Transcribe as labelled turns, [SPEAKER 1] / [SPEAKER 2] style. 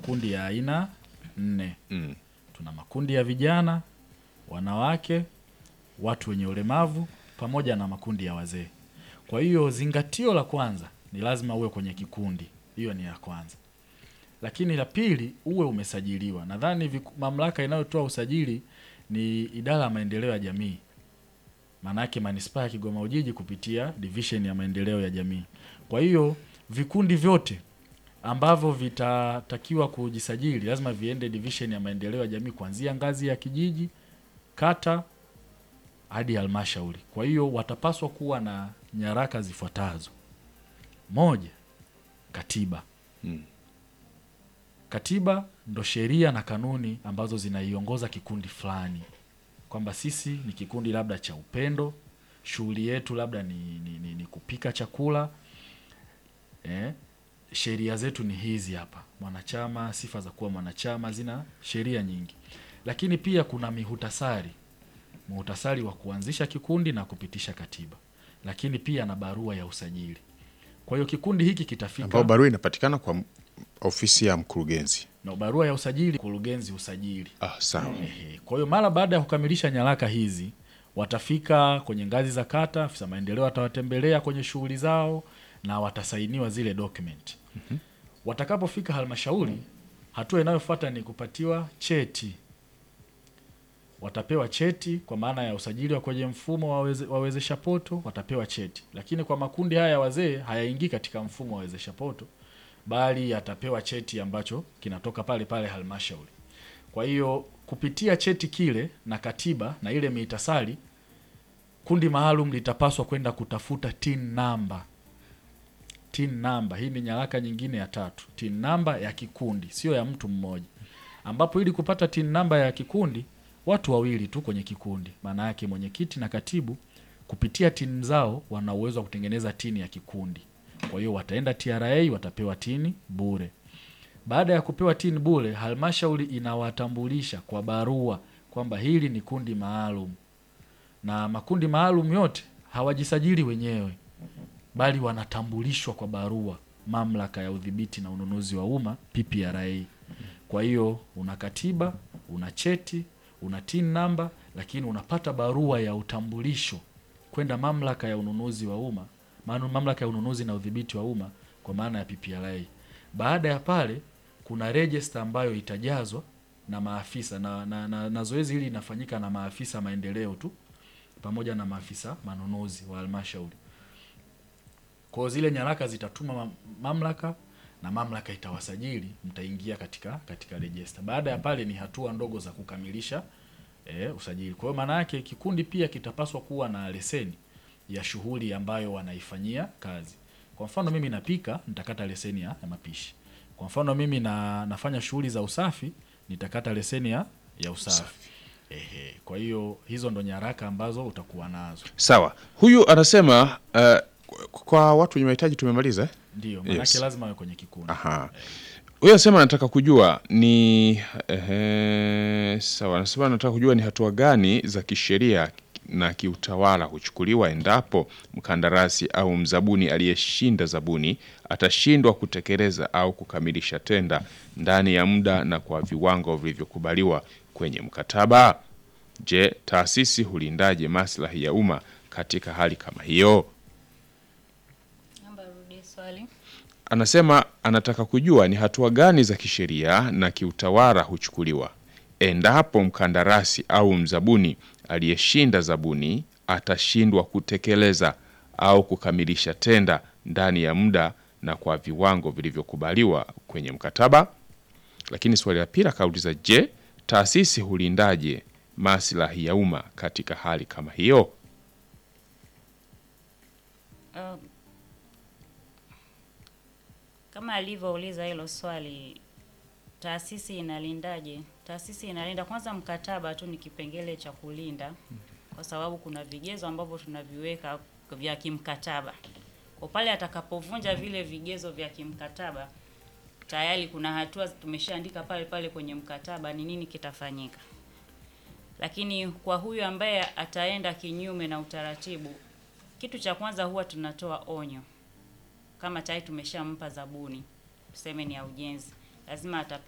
[SPEAKER 1] makundi ya aina nne.
[SPEAKER 2] Mm.
[SPEAKER 1] Tuna makundi ya vijana, wanawake, watu wenye ulemavu pamoja na makundi ya wazee. Kwa hiyo zingatio la kwanza ni lazima uwe kwenye kikundi, hiyo ni ya kwanza. Lakini la pili uwe umesajiliwa. Nadhani viku- mamlaka inayotoa usajili ni idara ya maendeleo ya jamii, maana yake manispaa ya Kigoma Ujiji kupitia division ya maendeleo ya jamii. Kwa hiyo vikundi vyote ambavyo vitatakiwa kujisajili lazima viende division ya maendeleo ya jamii kuanzia ngazi ya kijiji, kata hadi halmashauri. Kwa hiyo watapaswa kuwa na nyaraka zifuatazo: moja, katiba.
[SPEAKER 2] Mm.
[SPEAKER 1] Katiba ndo sheria na kanuni ambazo zinaiongoza kikundi fulani, kwamba sisi ni kikundi labda cha upendo, shughuli yetu labda ni, ni, ni, ni kupika chakula eh, sheria zetu ni hizi hapa, mwanachama, sifa za kuwa mwanachama, zina sheria nyingi, lakini pia kuna mihutasari, muhutasari wa kuanzisha kikundi na kupitisha katiba, lakini pia na barua ya usajili. Kwa hiyo kikundi hiki kitafika
[SPEAKER 2] ambao barua inapatikana kwa m- ofisi ya mkurugenzi.
[SPEAKER 1] na barua ya usajili, kurugenzi usajili.
[SPEAKER 2] Ah, sawa.
[SPEAKER 1] Ehe. Kwa hiyo mara baada ya kukamilisha nyaraka hizi watafika kwenye ngazi za kata, afisa maendeleo atawatembelea kwenye shughuli zao na watasainiwa zile document. Watakapofika halmashauri, hatua inayofuata ni kupatiwa cheti. Watapewa cheti kwa maana ya usajili wa kwenye mfumo wa weze- wa wezesha poto, watapewa cheti. Lakini kwa makundi haya ya wazee hayaingii katika mfumo wa wezesha poto, bali yatapewa cheti ambacho kinatoka pale pale halmashauri. Kwa hiyo kupitia cheti kile na katiba na ile miitasari, kundi maalum litapaswa kwenda kutafuta tin namba. Tin namba hii ni nyaraka nyingine ya tatu, tin namba ya kikundi, sio ya mtu mmoja, ambapo ili kupata tin namba ya kikundi watu wawili tu kwenye kikundi, maana yake mwenyekiti na katibu, kupitia tin zao wana uwezo wa kutengeneza tini ya kikundi. Kwa hiyo wataenda TRA watapewa tini bure. Baada ya kupewa tini bure, halmashauri inawatambulisha kwa barua kwamba hili ni kundi maalum, na makundi maalum yote hawajisajili wenyewe, bali wanatambulishwa kwa barua mamlaka ya udhibiti na ununuzi wa umma PPRA. Kwa hiyo una katiba, una cheti, una tin namba, lakini unapata barua ya utambulisho kwenda mamlaka ya ununuzi wa umma, maana mamlaka ya ununuzi na udhibiti wa umma kwa maana ya PPRA. Baada ya pale kuna register ambayo itajazwa na maafisa na, na, na, na zoezi hili linafanyika na maafisa maendeleo tu pamoja na maafisa manunuzi wa halmashauri. Kwa hiyo zile nyaraka zitatuma mam- mamlaka na mamlaka itawasajili, mtaingia katika katika register. Baada ya pale ni hatua ndogo za kukamilisha eh, usajili. Kwa hiyo maana yake kikundi pia kitapaswa kuwa na leseni ya shughuli ambayo wanaifanyia kazi. Kwa mfano mimi napika, nitakata leseni ya, ya mapishi. Kwa mfano mimi na, nafanya shughuli za usafi, nitakata leseni ya, ya usafi. Ehe, kwa hiyo hizo ndo nyaraka ambazo utakuwa nazo.
[SPEAKER 2] Sawa. Huyu anasema uh, kwa watu wenye mahitaji tumemaliza eh?
[SPEAKER 1] Ndio, maanake
[SPEAKER 2] Yes.
[SPEAKER 1] lazima awe kwenye kikundi.
[SPEAKER 2] Aha. Huyu anasema anataka kujua ni ehe, sawa, anasema anataka kujua ni hatua gani za kisheria na kiutawala huchukuliwa endapo mkandarasi au mzabuni aliyeshinda zabuni atashindwa kutekeleza au kukamilisha tenda ndani ya muda na kwa viwango vilivyokubaliwa kwenye mkataba. Je, taasisi hulindaje maslahi ya umma katika hali kama hiyo?
[SPEAKER 3] Naomba urudie swali.
[SPEAKER 2] Anasema anataka kujua ni hatua gani za kisheria na kiutawala huchukuliwa endapo mkandarasi au mzabuni aliyeshinda zabuni atashindwa kutekeleza au kukamilisha tenda ndani ya muda na kwa viwango vilivyokubaliwa kwenye mkataba. Lakini swali la pili akauliza, je, taasisi hulindaje maslahi ya umma katika hali kama hiyo?
[SPEAKER 3] Um, kama alivyouliza hilo swali, taasisi inalindaje? Taasisi inalinda kwanza, mkataba tu ni kipengele cha kulinda, kwa sababu kuna vigezo ambavyo tunaviweka vya kimkataba. Kwa pale atakapovunja vile vigezo vya kimkataba, tayari kuna hatua tumeshaandika pale pale kwenye mkataba ni nini kitafanyika. Lakini kwa huyu ambaye ataenda kinyume na utaratibu, kitu cha kwanza huwa tunatoa onyo. Kama tayari tumeshampa zabuni, tuseme ni ya ujenzi, lazima atapewa